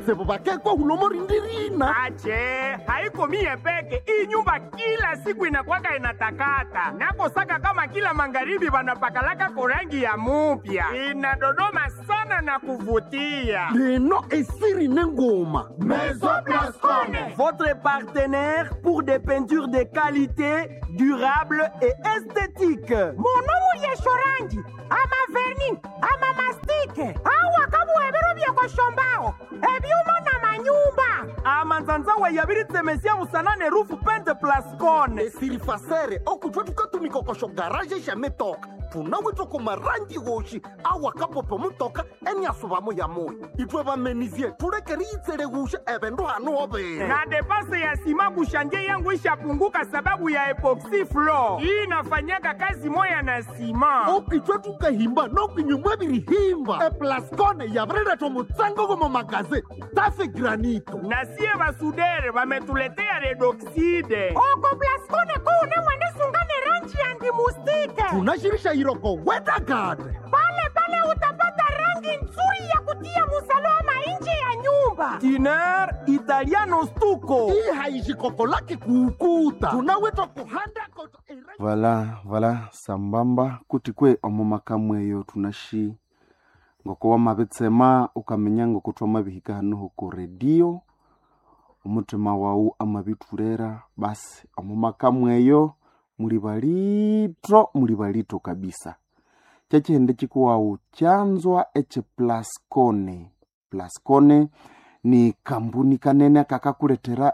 kutsibu bakekwa hulomo rindirina ache haiko mie peke hii nyumba kila siku inakwaka inatakata nakosaka kama kila magharibi wanapakalaka korangi ya mupya inadodoma sana na kuvutia leno esiri nengoma Maison Blascone. Votre partenaire pour des peintures de qualité, durable et esthétique. munomu lyeshorangi ama verni ama mastike awa kabuhebero byekoshombaho ebyuma na manyumba amanzanzawa yabiritsemesia musanane rufu pente plascone esiri fasere okutwa tukatumikokosho garaje shametoka tunawitwa kumarangi goshi awa kapopo mutoka eniasuvamo ya moyo itwe bamenizie tulekeri itsele gusha ebendu hanu obere na depase ya sima kushanje yangu ishapunguka sababu ya epoxy floor hii inafanyaka kazi moya na sima okitwe tukahimba nokinyumwa birihimba eplascone yabireretwa mutsango gomo magaze tafe granito na sie basudere bametuletea redoxide oko plaskone kuune mwenisungane rangi ya ndimustike tunashirisha iroko wedagade pale pale utapata rangi nzuri ya kutia musalama nje ya nyumba diner italiano stuko hii haishikoko lake kuukuta tunawitwa kuhanda koto vala vala sambamba kuti kwe omo makamu eyo tunashi ngoko wamabitsema ukamenya ngoko twamabihika hanoho ku redio omutima wawu amabithulera basi omo makamu eyo muli balito muli balito kabisa kyekihindi kikuwawu kyanzwa eki plascone plascone ni kambuni kanene akakakuletera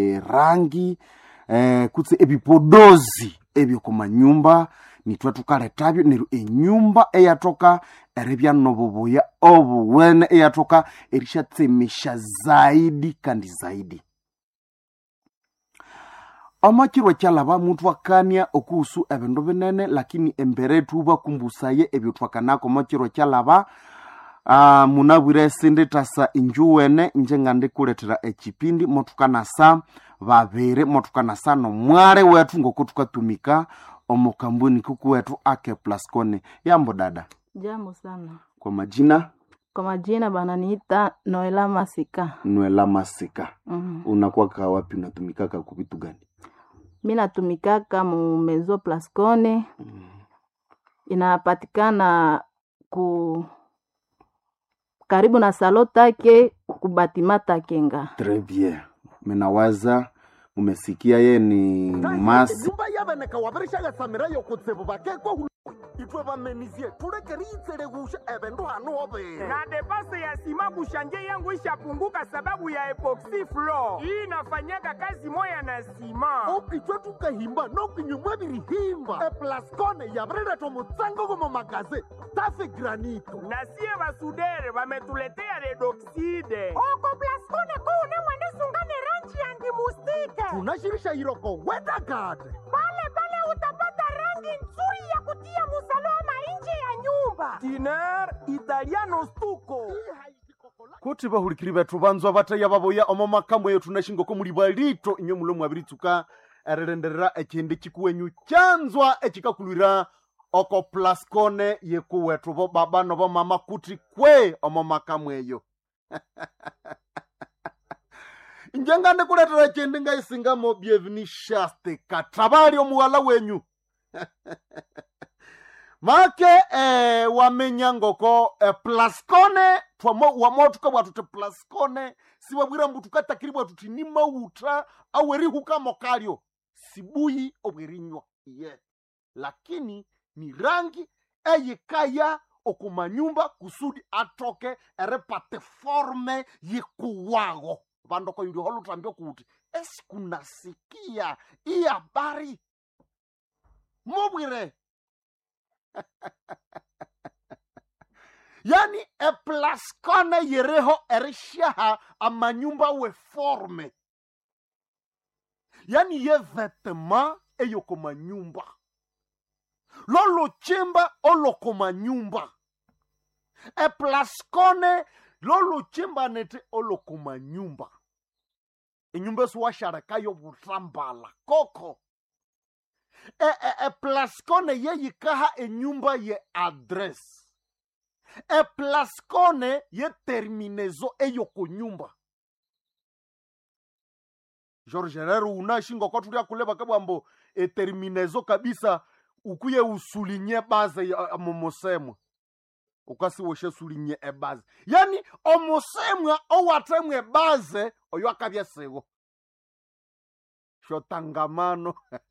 erangi eh, kutse ebipodozi ebyokumanyumba nitwe tukalethabyo neryo enyumba eyatoka eribya nobubuya obuwene eyatoka erishatsemesha zaidi kandi zaidi omakirwa kyalaba muntu akania okuhusu ebindu binene lakini embere tubakumbusaye ebyo twakanako omakirwa kyalaba uh, munabwire sinditasa injuwene nje ngandikuletera ekipindi motukanasa babiri motukanasa nomwale wetu ngoko tukatumika omukambuni kuku wetu ake plascone yambo dada Jambo sana. kwa majina Kwa majina bananiita Noela Masika. nwela masika Mm. unakwaka wapi unatumikaka kuvitu gani Mi natumikaka mu Mezo Plascone, inapatikana ku karibu na salo take kubatima takenga. Très bien. Minawaza umesikia ye ni masi nyumba yabeneka wabirishaga samira yokutsibu bakekwa hulo itwe bamenizie tulekeri itsele gusha ebendu hanu obere na depase ya sima kushanje yangu ishapunguka sababu ya epoxy floor hii inafanyaka kazi moya na sima okitwe tukahimba nokinyumwa birihimba eplascone yabireretwa mutsango gomo magaze tafe granito na sie basudere bametuletea redoxide oko plaskone kuune mwenisungane rangi ya ndimustike tunashirisha iroko wedagade pale pale utapata rangi nzuri ya kutia musalama nje ya nyumba diner italiano stuko kuti bahulikiri bethu banzwa bataya baboya omo makamu eyo tunashingoko muli balito inyo mulo mwabiritsuka erilenderera ekindi kikuwenyu kyanzwa ekikakulwira oko plascone yekuwethu bo baba nobo mama kuti kwe omo makamu eyo njenga ndikuletera ekindi ngaisingamo byevinishaste katabali omuwala wenyu make eh, wamenya ngoko eh, plascone twamo wamotuka bwatu te plascone siwabwira mbu tukatakiri bwatu ti ni mauta awerihuka kalyo sibuyi obwerinywa ye lakini ni rangi eyikaya okumanyumba kusudi atoke erepate forme yikuwago vandoko yuli holutambio kuti esikunasikia iyi habari mobwire yani eplaskone yereho erishaha amanyumba weforme yani ye vetema eyoko manyumba lolochimba oloko manyumba eplaskone lolochimba nete oloko manyumba enyumba esiwasharekayo butambala koko e, e, e, plaskone yeyikaha enyumba ye adress eplaskone ye terminezo eyo kunyumba george rero unashinga kwatulia kuleva kabwambo eterminezo kabisa ukuye usulinye baze ya momosemwa ukasiwoshe sulinye ebaze yani omusemwa owatemwa ebaze oyo akabya siwo shotangamano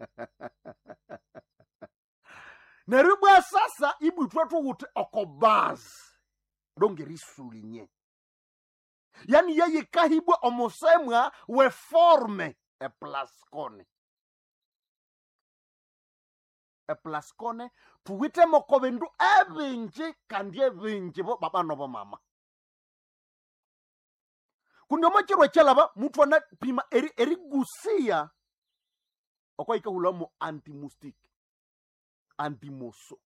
neryo bwa sasa ibwithwe thuwuthi okobazi longeriisulinye yani yeyikahibwa omusemwa weforme eplaskone eplaskone thuwithemoko bindu ebinji kandi ebinji bo babano bomama kundi omokiro ekyalaba muthu anapima eri- erigusiya okwaikahulamo antimustic antimoso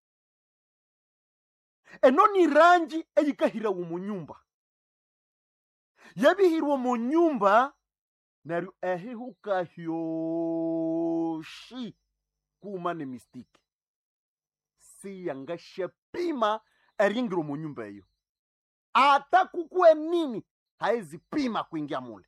eno ni rangi eyikahirawo mu nyumba yabihirwa mu nyumba neryo ehihuka hyoshi kuma ne mistiki siyangasyapima eringiro mu nyumba eyo ata kukue nini haezipima kuingia mule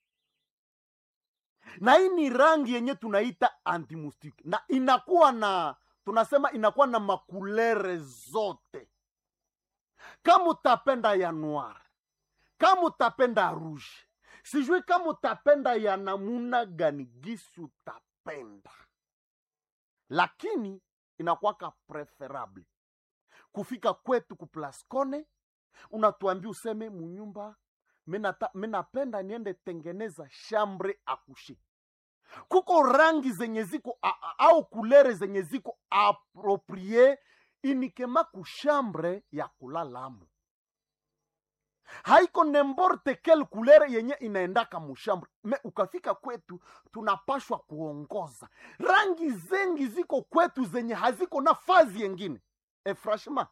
na hii ni rangi yenye tunaita antimustiki na inakuwa na tunasema inakuwa na makulere zote kama utapenda ya noir kama utapenda rouge sijui kama utapenda ya namuna gani gisi utapenda lakini inakwaka preferable kufika kwetu kuplascone unatuambia useme munyumba minata- minapenda niende tengeneza shambre akushi kuko rangi zenye ziko a- a- au kulere zenye ziko aproprie inikema kushambre ya kulalamo haiko nemborte kel kulere yenye inaendaka mushambre me ukafika kwetu tunapashwa kuongoza rangi zengi ziko kwetu zenye haziko na fazi yengine e franchement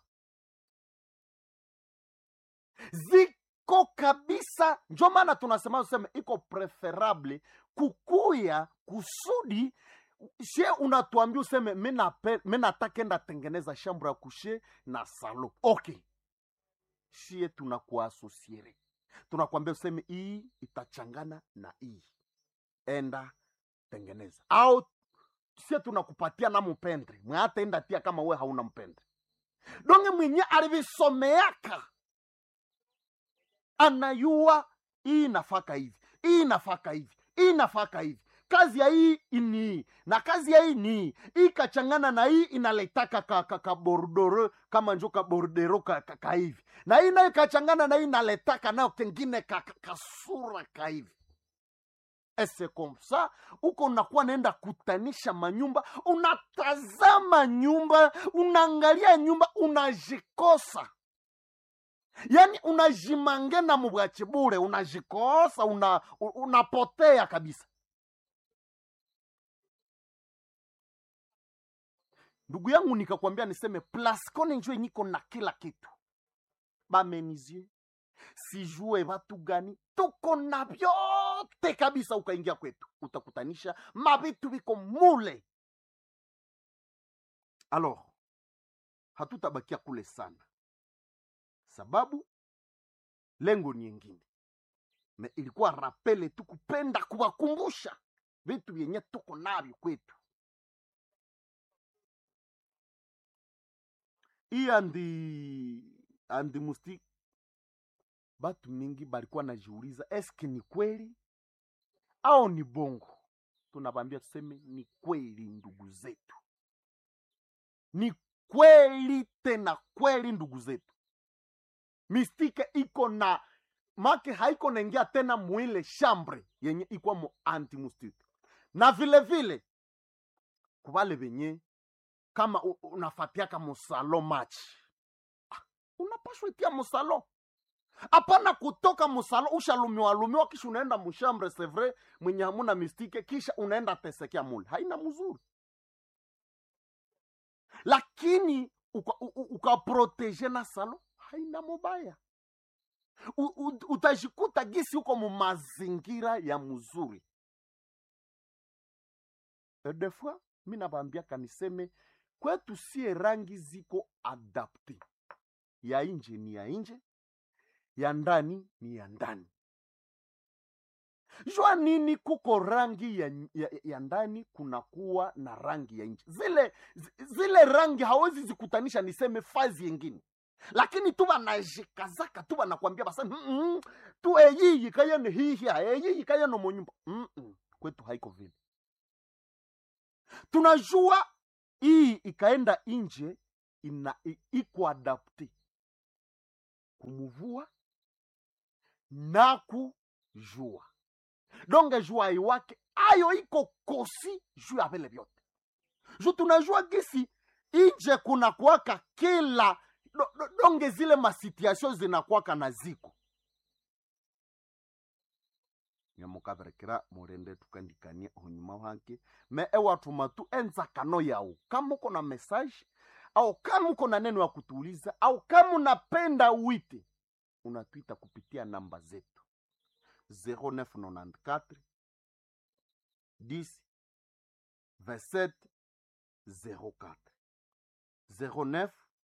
ziko kabisa njo maana tunasema useme iko preferable kukuya kusudi she unatuambia useme mi natakenda tengeneza shambro ya kushe na salo okay shie tunakuasosiere tunakwambia useme hii itachangana na hii enda tengeneza au sie tunakupatia na mpendre mwataenda tia kama we hauna mpendre donge mwenye alivisomeaka anayua hii nafaka hivi hii nafaka hivi hii nafaka hivi kazi ya hii ni hii na kazi ya hii ni hii hii kachangana na hii inaletaka ka, ka, ka bordoro kama njo ka bordero ka, ka, ka hivi na hii nayo kachangana na hii inaletaka nayo kengine ka, ka, kasura ka hivi ese komsa uko unakuwa naenda kutanisha manyumba unatazama nyumba unaangalia nyumba unajikosa yaani unajimangena mubwachi bure unajikosa una, u- unapotea kabisa ndugu yangu nikakwambia niseme plascone njo enyiko na kila kitu bamenizie sijue watu gani tuko na vyote kabisa ukaingia kwetu utakutanisha mavitu viko mule alors hatutabakia kule sana sababu lengo ni yengine me ilikuwa rapele tu kupenda kuwakumbusha vitu vyenye tuko navyo kwetu hii andi andi musti batu mingi balikuwa najiuliza eske ni kweli au ni bongo tunabambia tuseme ni kweli ndugu zetu ni kweli tena kweli ndugu zetu mistike iko na make haiko naingia tena mwile shambre yenye ikwa mo antimustike na vile vile kubale venye kama u- unafatiaka musalo match ah, unapashwa itia musalo hapana kutoka musalo ushalumiwa lumiwa kisha unaenda mushambre sevre mwenye hamuna mistike kisha unaenda tesekea mule haina mzuri lakini ukaprotege uka u- ukaprotege na salo haina mubaya U- u- utajikuta gisi huko mu mazingira ya mzuri E des fois mi nabambiaka niseme kwetu sie rangi ziko adapte ya nje ni ya nje ya ndani ni ya ndani jua nini kuko rangi ya, ya, ya ndani kunakuwa na rangi ya nje zile zi- zile rangi hawezi zikutanisha niseme fazi yengine lakini tu banajikazaka tu banakwambia basa mm -mm, tu eyiyi kayene hihia eyiyi kayene monyumba mm -mm. kwetu haiko vile tunajua hii ikaenda nje ina i- iko adapte kumuvua na kujua donge jua iwake ayo iko kosi juu ya vile vyote ju tunajua gisi inje kuna kuwaka kila do, do, donge zile masituation zinakwaka na ziko nyamukaverekera murende tukandikania unyuma wake me ewatuma tu enzakano yao kama uko na message au kama uko na neno ya kutuuliza au kama unapenda wite unatwita kupitia namba zetu 0994 10 27 04 09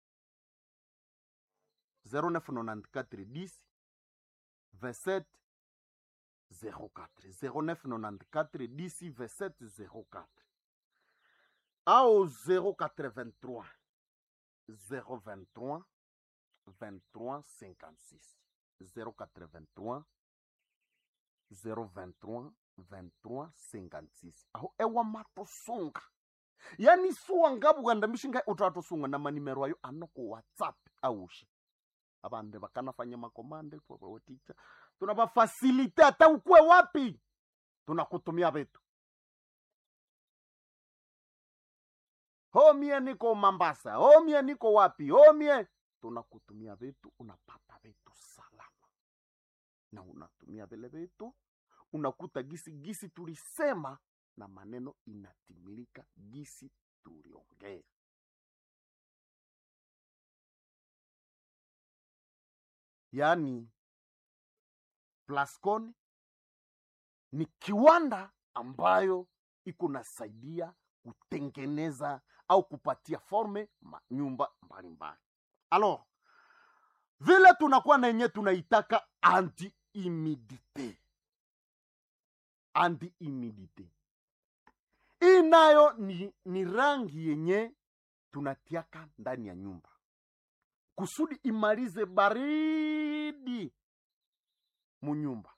0994 10 27 04 0994 10 27 04 au 083 023 23 56 083 023 23 56 aho ewa matosunga yani suwa ngabugandamishinga utatosunga na manimero ayo anoko whatsapp aushi abande bakanafanya makomande ticha tunabafasilite hata ukwe wapi tunakutumia vitu homie niko mambasa homie niko wapi homie tunakutumia vitu unapata vitu salama na unatumia vile vitu unakuta gisi gisi tulisema na maneno inatimilika gisi tuliongea yaani plascon ni kiwanda ambayo iko nasaidia kutengeneza au kupatia forme manyumba mbalimbali alors vile tunakuwa na yenye tunaitaka anti humidite anti humidite hii nayo ni, ni rangi yenye tunatiaka ndani ya nyumba kusudi imalize baridi munyumba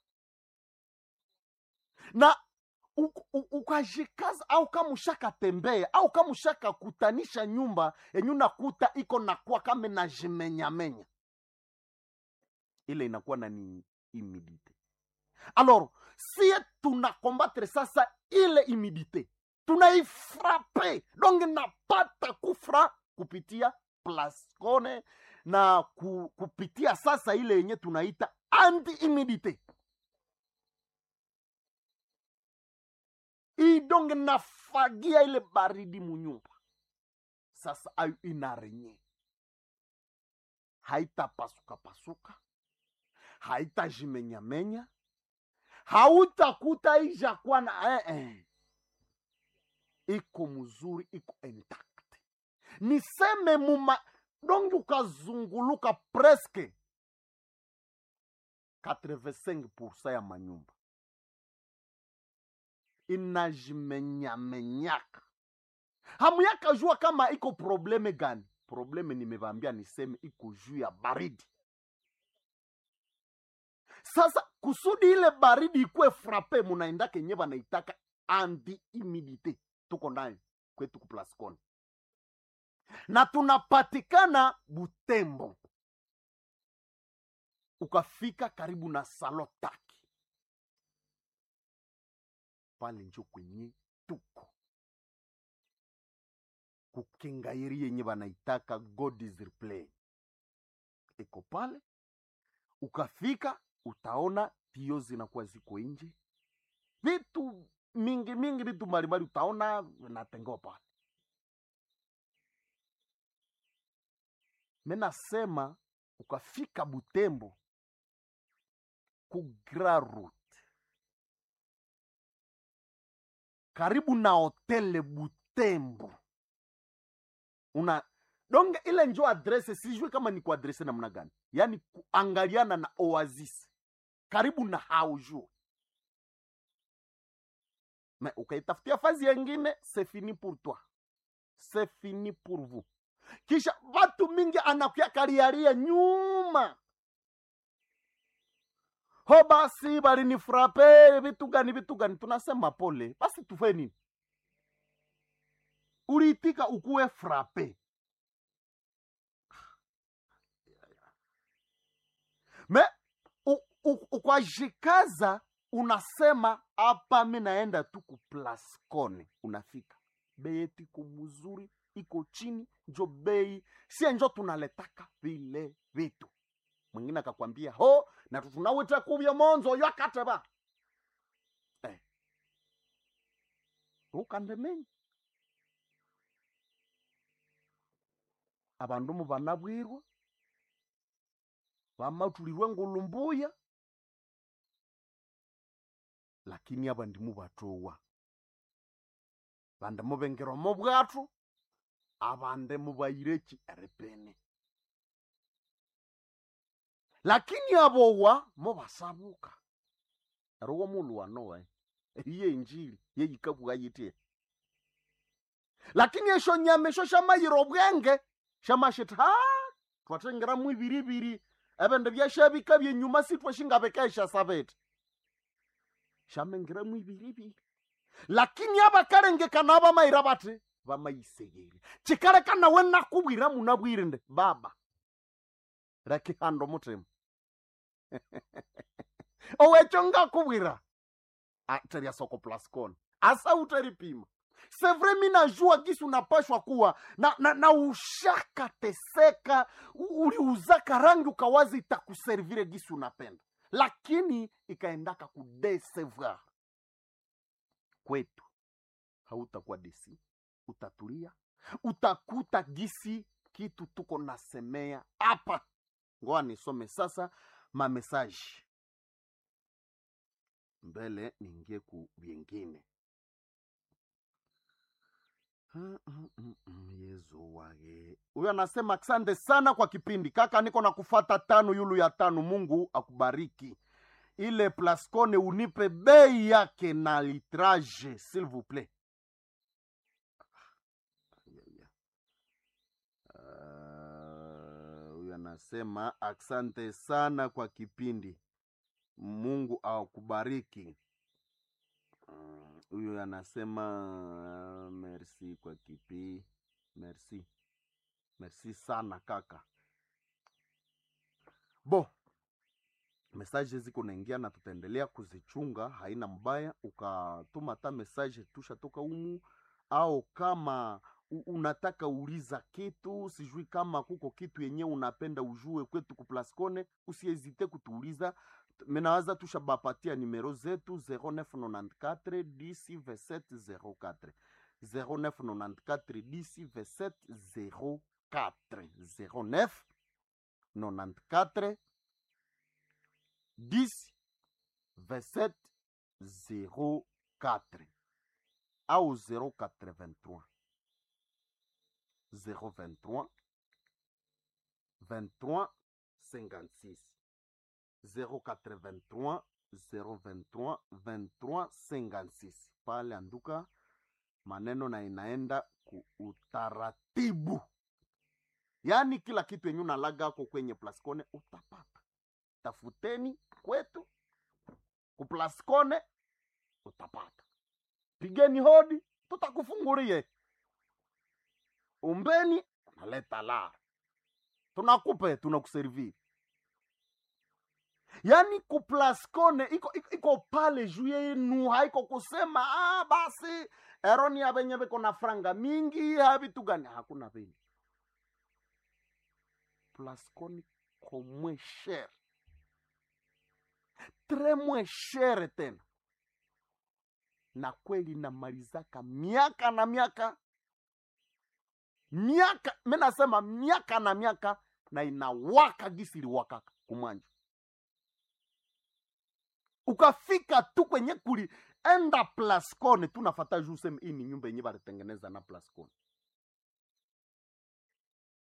na u- u- ukajikaza au kama ushakatembea au kama ushakakutanisha nyumba yenye unakuta iko nakuwa kama najimenyamenya ile inakuwa na ni humidite alors sie tunakombatre sasa ile humidite tunaifrape donc napata kufra kupitia plascone na ku, kupitia sasa ile yenye tunaita anti humidite hii donge nafagia ile baridi munyumba sasa ayo inarenye haitapasuka pasuka haitajimenyamenya hautakuta ijakuwa na eh, eh. iko mzuri iko intact niseme muma donge ukazunguluka preske 85 ya manyumba inajimenyamenyaka hamuyaka jua kama iko probleme gani probleme nimevambia niseme iko juu ya baridi sasa kusudi ile baridi ikwe frape munaenda kenye banaitaka anti humidite tuko nayo kwetu kuplascon na tunapatikana butembo ukafika karibu na salotaki pale njo kwenye tuko kukengairi yenye banaitaka god is replay iko pale ukafika utaona tio zinakuwa ziko nje vitu mingi mingi vitu mbalimbali utaona vinatengewa pale menasema ukafika butembo ku Grand route karibu na hotele butembo una donge ile njo adrese sijui kama ni kuadrese namna gani yaani kuangaliana na oasis karibu na haujue me ukaitafutia fazi yengine c'est fini pour toi c'est fini pour vous kisha watu mingi anakuya kariaria nyuma ho basi balinifrape vitu gani vitu gani tunasema pole basi tufe nini uliitika ukuwe frape me u- u- ukwajikaza unasema hapa mi naenda tu kuplascone unafika bei yetu iko mzuri iko chini njo bei sie njo tunaletaka vile vitu mwingine akakwambia ho na tunawita kuvya monzo yakateba eh. ukandemenya abandu mu banabwirwa bamatulirwe ngulumbuya lakini abandi mubatowa bande mubengerwa mu bwatu abande mubayireki erepene lakini abowa mubasabuka ariwo mulu wanowe iye injili yeyikabwa yitie lakini esho nyama esho shamayira obwenge shamashita ha twatengeramu ibiribiri ebindu byashabika byenyuma sitwashingabekesha sabete shamengeramu ibiribiri lakini abakalengekana abamayira bati bamayisegere kikaleka nawe nakubwira munabwirinde baba rakihanda omutima owekyo ngakubwira teria soko plascon asa utaripima sevre mi najua gisi unapashwa kuwa na, na, na ushaka teseka u- uliuzaka rangi ukawazi itakuservire gisi unapenda lakini ikaendaka kudesevoir kwetu hautakuwa desi utatulia utakuta gisi kitu tuko nasemea hapa ngoa nisome sasa mamesaji mbele niingie ku vyengine Mm, mm, mm, mm, yezu wage huyo anasema asante sana kwa kipindi kaka niko na kufata tano yulu ya tano mungu akubariki ile plascone unipe bei yake na litrage s'il vous plaît Ayaya. Ah, huyu anasema asante sana kwa kipindi mungu akubariki Mm, huyu anasema merci kwa kipi merci merci sana kaka bo mesaje ziko naingia na tutaendelea kuzichunga haina mbaya ukatuma hata mesaje tushatoka umu au kama u- unataka uliza kitu sijui kama kuko kitu yenyewe unapenda ujue kwetu kuplascone usiezite kutuuliza menawaza tushabapatia nimero zetu 0994 10 2704 0994 10 2704 09 94 10 27 04 au 083 023 23 56 083 023 23 56 pale anduka maneno na inaenda ku utaratibu yaani kila kitu yenye unalaga ako kwenye plascone utapata tafuteni kwetu kuplascone utapata pigeni hodi tutakufungulie umbeni unaleta lara tunakupe tunakuserviri yaani kuplascone iko, iko, iko pale juu yenu haiko kusema ah, basi eroni abenye beko na franga mingi havitu gani hakuna vile plascone ko moins cher tres moins cher tena na kweli namalizaka miaka na miaka miaka mi nasema miaka na miaka na inawaka gisi iliwakaka kumwanja ukafika tu kwenye kuli enda plascone tunafata juu seme hii ni nyumba yenye balitengeneza na plascone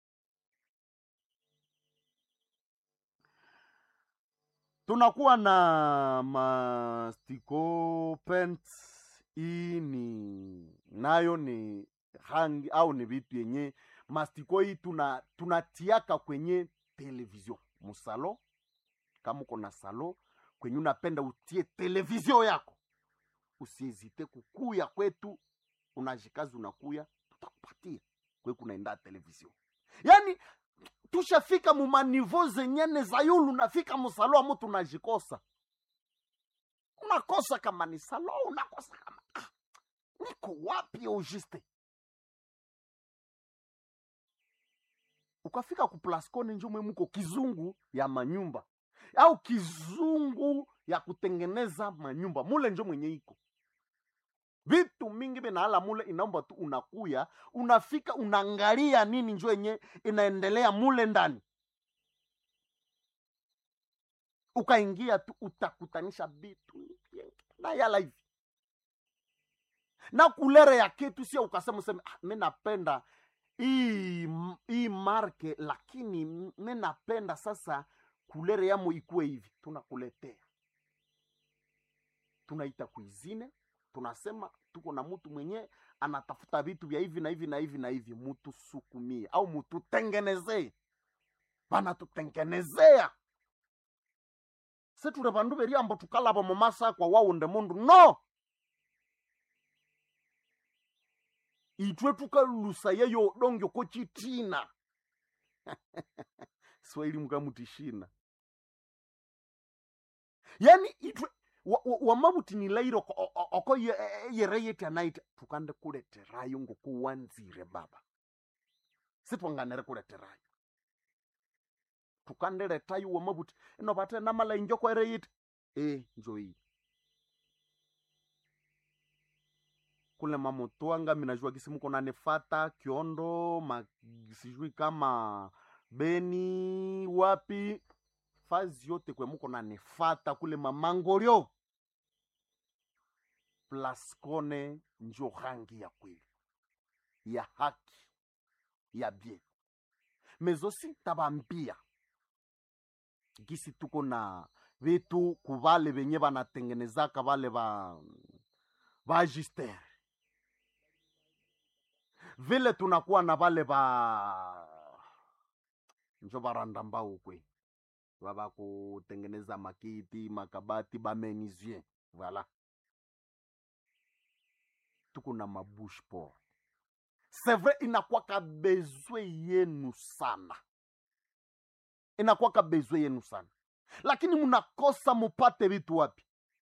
tunakuwa na mastiko pants hii ni nayo ni rangi au ni vitu yenye mastiko hii tuna tunatiaka kwenye television musalo kama uko na salo kwenye unapenda utie television yako usiezite kukuya kwetu unajikazi unakuya tutakupatia kwe kunaenda television yaani tushafika mumanivo zenyene za yulu nafika musalo amu tunajikosa unakosa kama ni salo unakosa kama ah, niko wapi auguste ukafika ku plascone njumwe muko kizungu ya manyumba au kizungu ya kutengeneza manyumba mule njo mwenye iko vitu mingi vinaala mule inaomba tu unakuya unafika unaangalia nini njo yenye inaendelea mule ndani ukaingia tu utakutanisha vitu na yala hivi na kulere ya kitu sio ukasema useme ah, mi napenda hii hii marke lakini mi napenda sasa kulere yamo ikuwe hivi tunakuletea tunaita kuizine tunasema tuko na mtu mwenye anatafuta vitu vya hivi na hivi na hivi na hivi mutusukumie au mututengenezee banatutengenezea seture vandu veriambo tukalava mumasa kwa waunde mundu no itwe tukalusa yeyo dongyo ko chitina swahili mukamutishina yani itwe wamavutinilaire oko yere yeti anaita tukande kuleterayo ngokuwanzire baba sitwanganere kuleterayo tukandeletayo wamavuti ino vate namala injoko ere yiti e njoii kule mamotwanga minajua kisimuko nanefata kiondo ma, sijui kama beni wapi fazi yote kwemuko nanefata kule mamangoryo plaskone njo rangi ya kweli ya haki ya bien mezosi tabambia gisi tuko na vitu kuvale venye vanatengenezaka vale va vagistere vile tunakuwa na vale va njo varanda mbao kwe vava kutengeneza makiti makabati bamenisien vala tuko na mabush por sevre inakwaka bezwe yenu sana inakwaka bezwe yenu sana lakini mnakosa mupate vitu wapi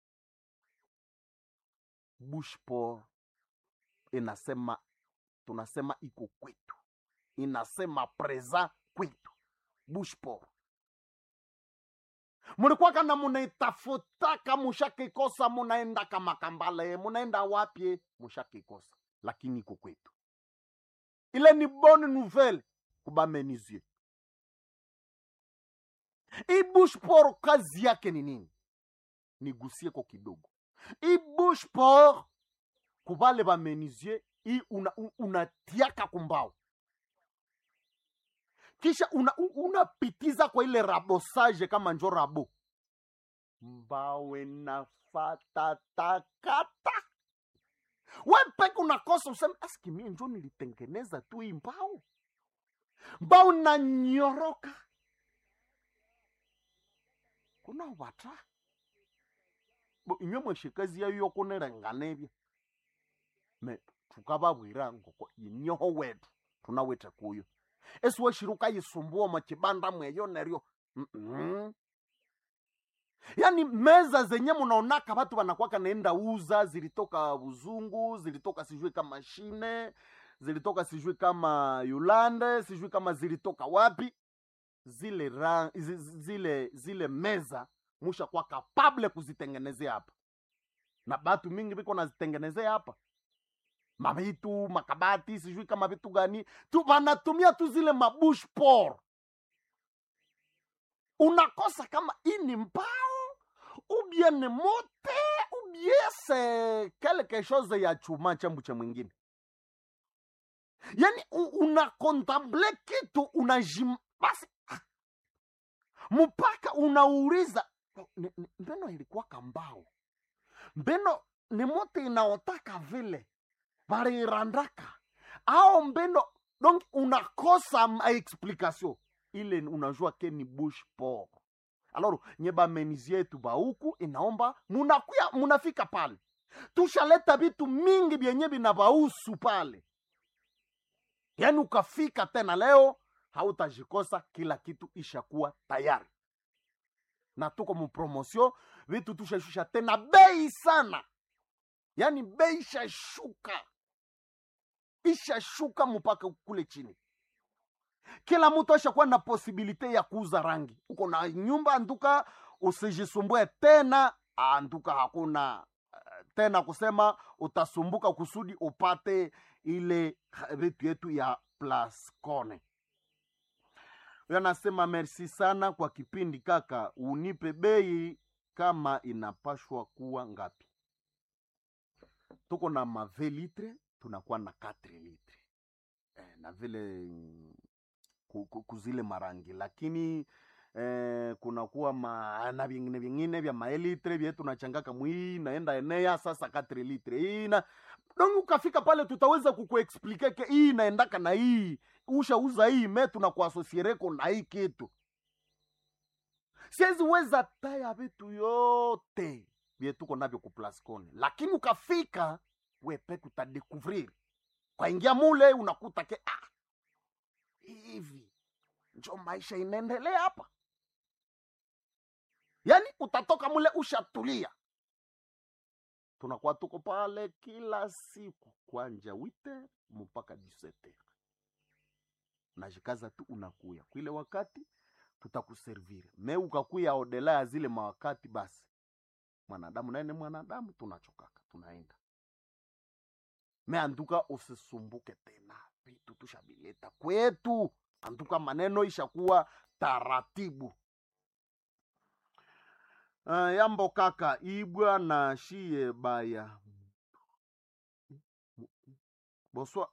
bushpor inasema tunasema iko kwetu inasema preza kwetu bushpor mulikuwaka na munaitafutaka mushakikosa munaenda kamakambale munaenda wapye mushakikosa lakini iko kwetu ile ni bonne nouvelle kubamenizie ibushpor kazi yake ni nini nigusie ko kidogo ibushpor kubale bamenizie i unatiaka una kumbao kisha unapitiza una kwa ile rabosage kama njo rabo mbawe nafatatakata we peke unakosa useme aski mie njo nilitengeneza tu hii mbao mbao nanyoroka kuna wata bo inywe mweshikazi yayo yokunerengana me tukavavwira ngoko inyoho wetu tunawete kuyo esiweshiruka yisumbua machibanda mweyo neryo mm -mm. yaani meza zenye munaonaka watu wanakwaka naenda uza zilitoka buzungu zilitoka sijui kama shine zilitoka sijui kama yulande sijui kama zilitoka wapi zile ra, zile zile meza musha kwa kapable kuzitengenezea hapa na batu mingi biko nazitengenezea hapa mavitu makabati sijui kama vitu gani tu wanatumia tu zile mabush por unakosa kama ini mbao ubien mote ubiese quelque chose ya chuma chambu cha mwingine yani unakontemple kitu unajim basi mpaka unauliza ni- ni- mbeno ilikuwa kambao mbeno ni moto inaotaka vile valirandaka ao mbeno donc unakosa ma explication ile unajua ke ni bush port alors nye bamenizi yetu bauku inaomba munakuya munafika pale tushaleta vitu mingi vyenye vinavausu pale yaani ukafika tena leo hautajikosa kila kitu ishakuwa tayari na tuko mupromosio vitu tushashusha tena bei sana yaani bei ishashuka ishashuka mpaka kule chini kila mtu ashakuwa na posibilite ya kuuza rangi uko na nyumba anduka usijisumbue tena anduka hakuna eh, tena kusema utasumbuka kusudi upate ile ha- vitu yetu ya plascone huyo anasema merci sana kwa kipindi kaka unipe bei kama inapashwa kuwa ngapi tuko na mave litre tunakuwa na 4 litre eh, na vile mm, ku- ku- kuzile marangi lakini eh, kunakuwa ma, na vingine vingine vya maelitre vye tunachangaka mwii naenda enea sasa 4 litre hii na donc ukafika pale tutaweza kukuexplike ke hii inaendaka na hii ushauza hii me tunakuasosiereko na hii kitu siwezi weza taya vitu yote vye tuko navyo kuplascone lakini ukafika wepeke utadekuvrir kwaingia mule unakuta ke ah, hivi njo maisha inaendelea hapa yaani utatoka mule ushatulia tunakuwa tuko pale kila siku kwanja wite mpaka 17 najikaza tu unakuya kwile wakati tutakuservire me ukakuya odela ya zile mawakati basi mwanadamu naye ni mwanadamu tunachokaka tunaenda me anduka usisumbuke tena vitu tushabileta kwetu anduka maneno ishakuwa taratibu uh, yambo kaka ibwa na shie baya boswa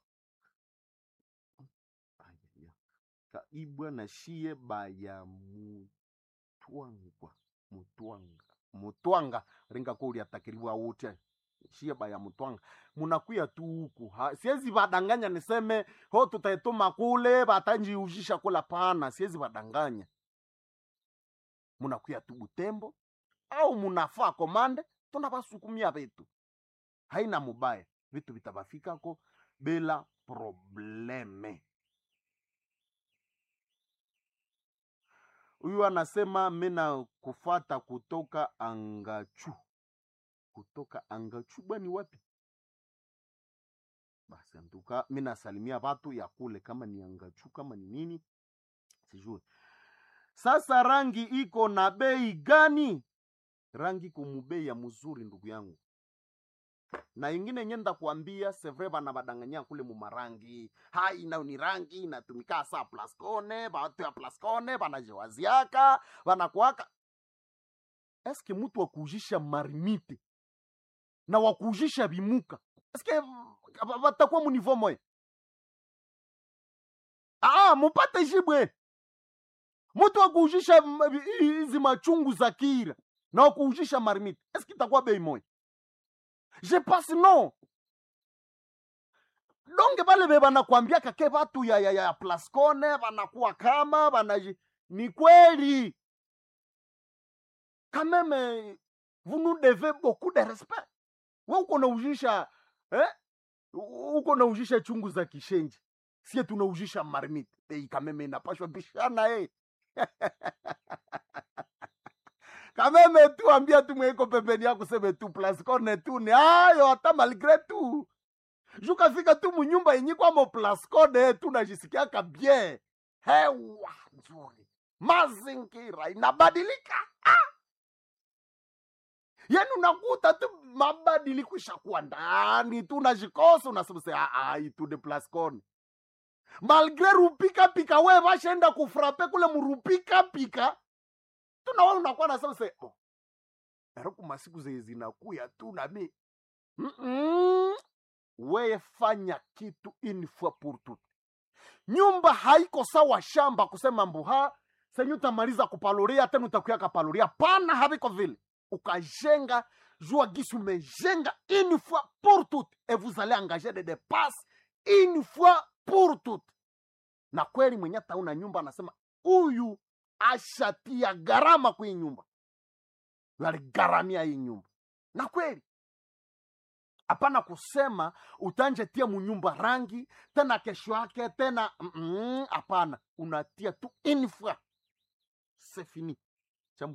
Ayaya. ka ibwa na shie baya mutwangwa mutwanga mutwanga ringa ko uliatakiriwa wote shie baya mutwanga munakuya tu huku Ha- siwezi vadanganya niseme ho tutaituma kule vatanjiuzhisha kula pana siwezi vadanganya munakuya tu butembo au munafaa komande tunavasukumia vitu haina mubaya vitu vitavafikako bila probleme huyu anasema mina kufata kutoka angachu kutoka angachu bwani wapi basi antuka mi nasalimia watu ya kule kama ni angachu kama ni nini sijui sasa rangi iko na bei gani rangi iko mubei ya mzuri ndugu yangu na ingine nye ndakuambia sevre bana badanganya kule mumarangi hai nayo ni rangi inatumika saa plascone batu ya plascone banajewaziaka banakuaka eske mutu wakuujisha marimite na wakuujisha bimuka eske ba- batakuwa munivo moya ah mupate jibwe mutu wakuujisha m- hizi machungu za kira na wakuujisha marimite eske itakuwa bei moya je pense non donge bale be banakwambiaka ke batu ya, ya, ya plascone banakuwa kama banaji ni kweli quand même vous nous devez beaucoup de respect we uko naujisha eh? U- uko naujisha chungu za kishenji sie tunaujisha marmite ei kameme inapashwa bishana eh. kameme tu ambia tu mweko pembeni yako seme tu plascone tu ni ayo hata malgre tu jukafika tu munyumba yenye kwamo plascone tu najisikiaka bien hewa nzuri mazingira inabadilika yani unakuta tu mabadiliko ishakuwa ndani tu unajikosa unasema se itu de plascone malgre rupika pika we vashaenda kufrape kule murupika pika tunawe unakuwa nasema se oh, eroku masiku zenye zinakuya tu nami Mm-mm. weye fanya kitu une fois pour tout nyumba haiko sawa shamba kusema mbuha senye utamaliza kupaluria tena utakuya kapaluria pana haviko vile ukajenga jua gisi umejenga une fois pour toutes et vous allez engager des dépenses une fois pour toutes na kweli mwenye tauna nyumba anasema huyu ashatia gharama kwa hii nyumba Huyu aligharamia hii nyumba na kweli hapana kusema utanjetia munyumba rangi tena kesho yake tena mm, hapana unatia tu une fois c'est fini